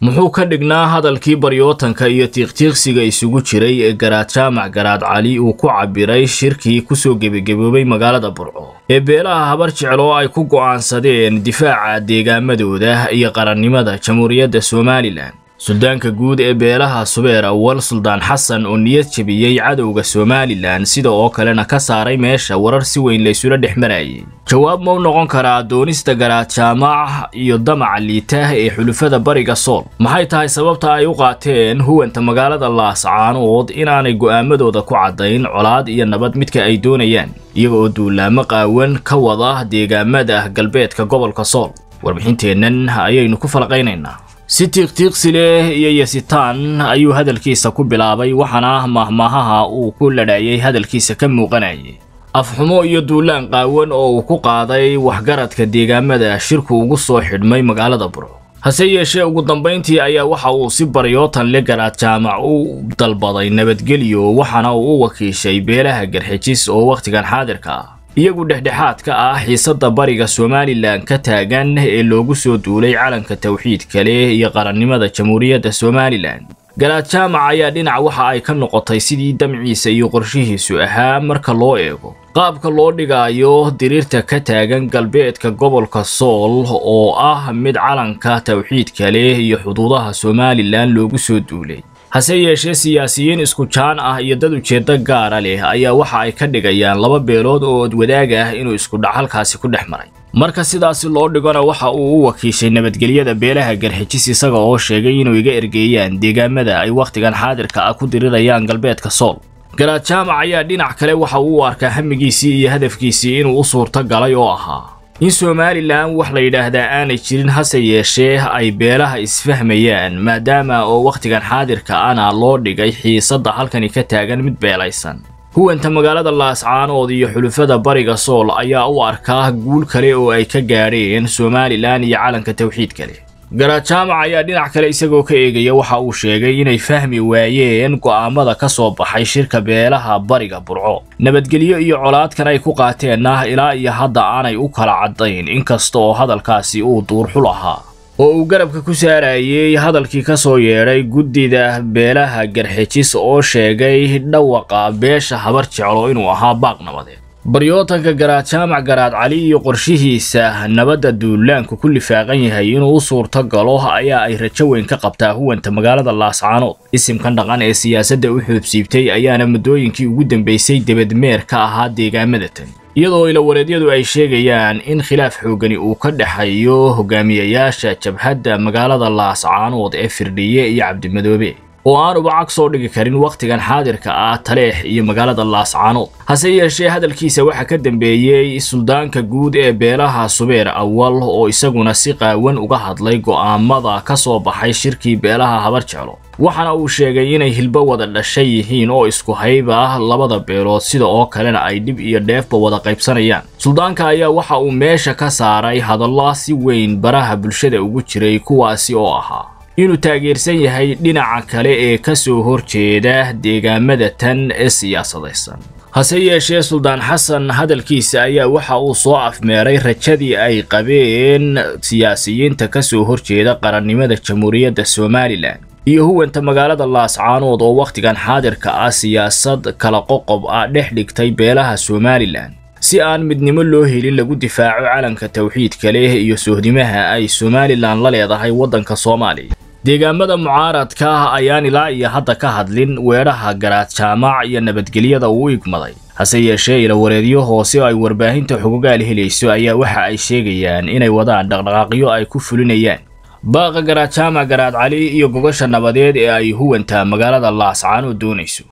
muxuu ka dhignaa hadalkii baryootanka iyo tiiqtiiqsiga isugu jiray ee garaad jaamac garaad cali uu ku cabbiray shirkii kusoo gebageboobay magaalada burco ee beelaha habar jecel oo ay ku go'aansadeen difaaca deegaamadooda iyo qarannimada jamhuuriyadda somalilan suldaanka guud ee beelaha subeer awal suldaan xasan oo niyad jebiyey cadowga somalilan sida oo kalena ka saaray meesha warar si weyn laysula dhex marayay jawaab ma u noqon karaa doonista garaad jaamac iyo damaca liita ee xulufada bariga sool maxay tahay sababta ay u qaateen huwanta magaalada laascaanood inaanay go'aamadooda ku caddayn colaad iyo nabad midka ay doonayaan iyaga oo duulaamo qaawan ka wada deegaamada galbeedka gobolka sool warbixinteennan ayaynu ku falaqaynaynaa si tiiqtiiqsi leh iyo yasitaan ayuu hadalkiisa ku bilaabay waxaana mahmaahaha uu ku ladhaayay hadalkiisa ka muuqanayay afxumo iyo duulaan qaawan oo uu ku qaaday waxgaradka deegaamada shirku ugu soo xidhmay magaalada burco hase yeeshee ugu dambayntii ayaa waxa uu si baryootan le garaad jaamac u dalbaday nabadgelyo waxaana uu u wakiishay beelaha garxijis oo wakhtigan xaadirka ah iyagu dhexdhexaad ka ah xiisadda bariga somalilan ka taagan ee loogu soo duulay calanka tawxiidka leh iyo qarannimada jamhuuriyadda somalilan garaad jaamac ayaa dhinac waxa ay ka noqotay sidii damciisa iyo qorshihiisu ahaa marka loo eego qaabka loo dhigaayo diriirta ka taagan galbeedka gobolka sool oo ah mid calanka tawxiidka leh iyo xuduudaha somalilan loogu soo duulay hase yeeshee siyaasiyiin isku jaan ah iyo dad ujeeddo gaara leh ayaa waxa ay ka dhigayaan laba beelood oo odwadaag ah inuu isku dhaxalkaasi ku dhex maray marka sidaasi loo dhigona waxa uu u wakiishay nabadgelyada beelaha garxijis isaga oo sheegay inuu iga ergeeyaan deegaamada ay wakhtigan xaadirka ah ku dirirayaan galbeedka sool garaad jaamac ayaa dhinac kale waxa uu u arkaa hamigiisii iyo hadafkiisii inuu u suurto galay oo ahaa in somalilan wax la yidhaahdaa aanay jirin hase yeeshee ay beelaha isfahmayaan maadaama oo wakhtigan xaadirka ana loo dhigay xiisadda halkani ka taagan mid beelaysan huwanta magaalada laascaanood iyo xulufada bariga sool ayaa u arkaa guul kale oo ay ka gaadheen somalilan iyo calanka tawxiidka leh garaad jaamac ayaa dhinac kale isagoo ka eegaya waxa uu sheegay inay fahmi waayeen go'aamada ka soo baxay shirka beelaha bariga burco nabadgelyo iyo colaadkan ay ku qaateenna ilaa iyo hadda aanay u kala caddayn inkasta oo hadalkaasi uu duurxul ahaa oo uu garabka ku saarayay hadalkii ka soo yeedhay guddida beelaha garxijis oo sheegay dhawaqa beesha habar jeclo inuu ahaa baaq nabadeed baryootanka garaad jaamac garaad cali iyo qorshihiisa nabadda duulaanku ku lifaaqan yahay inuu u suurto galo ayaa ay rajo weyn ka qabtaa huwanta magaalada laascaanood isimkan dhaqan ee siyaasadda u xoobsiibtay ayaana muddooyinkii ugu dambaysay debadmeer ka ahaa deegaamada tan iyadoo ilawareedyadu ay sheegayaan in khilaaf xoogani uu ka dhexeeyo hogaamiyayaasha jabhadda magaalada laascaanood ee firdhiye iyo cabdimadoobe oo aanuba cag soo dhigi karin wakhtigan xaadirka ah taleex iyo magaalada laascaanood hase yeeshee hadalkiisa waxaa ka dambeeyey suldaanka guud ee beelaha subeer awal oo isaguna si qaawan uga hadlay go'aamada ka soo baxay shirkii beelaha habar jeclo waxaana uu sheegay inay hilbo wada dhashay yihiin oo isku hayb ah labada beelood sida oo kalena ay dhib iyo dheefba wada qaybsanayaan suldaanka ayaa waxa uu meesha ka saaray hadalla si weyn baraha bulshada ugu jiray kuwaasi oo ahaa inuu taageersan yahay dhinaca kale ee ka soo horjeeda deegaamada tan ee siyaasadaysan hase yeeshee suldaan xasan hadalkiisa ayaa waxa uu soo afmeeray rajadii ay qabeen siyaasiyiinta ka soo horjeeda qarannimada jamhuuriyadda somalilan iyo huwanta magaalada laascaanood oo wakhtigan xaadirka ah siyaasad kala qoqob ah dhex dhigtay beelaha somalilan si aan midnimo loo helin lagu difaaco calanka tawxiidka leh iyo sohdimaha ay somalilan la leedahay waddanka soomaaliya deegaamada mucaaradka ayaan ilaa iyo hadda ka hadlin weedhaha garaad jaamac iyo nabadgelyada uu igmaday hase yeeshee ilawareedyo hoose oo ay warbaahinta xugugaal helayso ayaa waxa ay sheegayaan inay wadaan dhaqdhaqaaqyo ay ku fulinayaan baaqa garaad jaamac garaad cali iyo gogasha nabadeed ee ay huwanta magaalada laascaanood doonayso